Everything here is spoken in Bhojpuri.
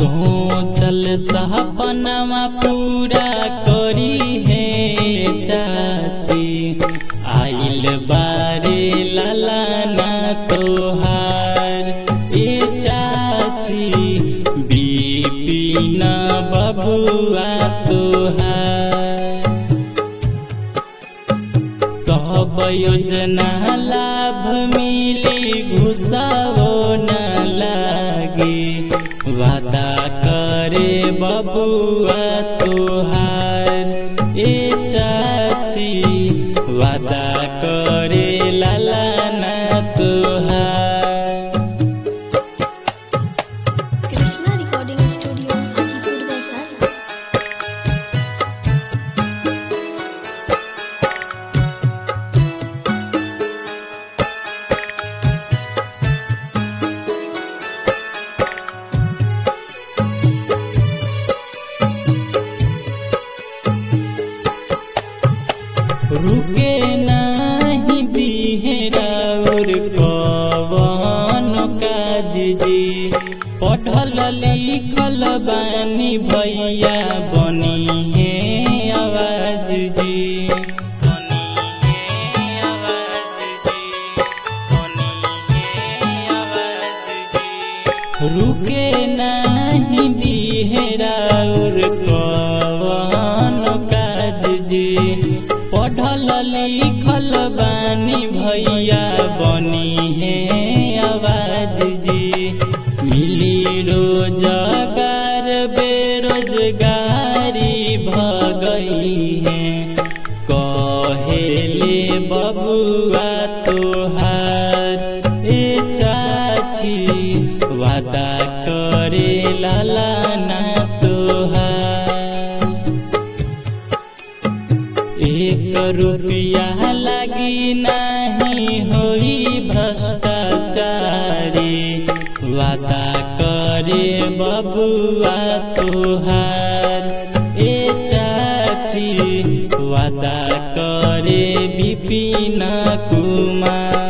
सोचल सपनमा पूरा करी है चाची आइल बारे ललाना तोहार ए चाची बिपिन बबुआ तोहार सब योजना लाभ मिली घुसावो न लागे वादा करे बबुआ तोहार ए चाची वादा करे लालाना तोहार कृष्णा रिकॉर्डिंग स्टूडियो हाजीपुर वैशाली रुके नाही बिहेराउर कवन काज जी पढ़ल लिखल बानी भैया बनी है आवाज जी बनी है आवाज जी बनी है आवाज जी रुके नाही दिहेराउर कवन काज जी पढ़ल लिखल बानी भैया बनी है आवाज जी मिली रोजगार बेरोजगारी भगई है कहेले बबुआ तोहार ए चाची वादा करे लालाना तोहार एक रुपया लगी नहीं होई भ्रष्टाचारी वादा करे बबुआ तोहार ए चाची वादा करे विपिन कुमार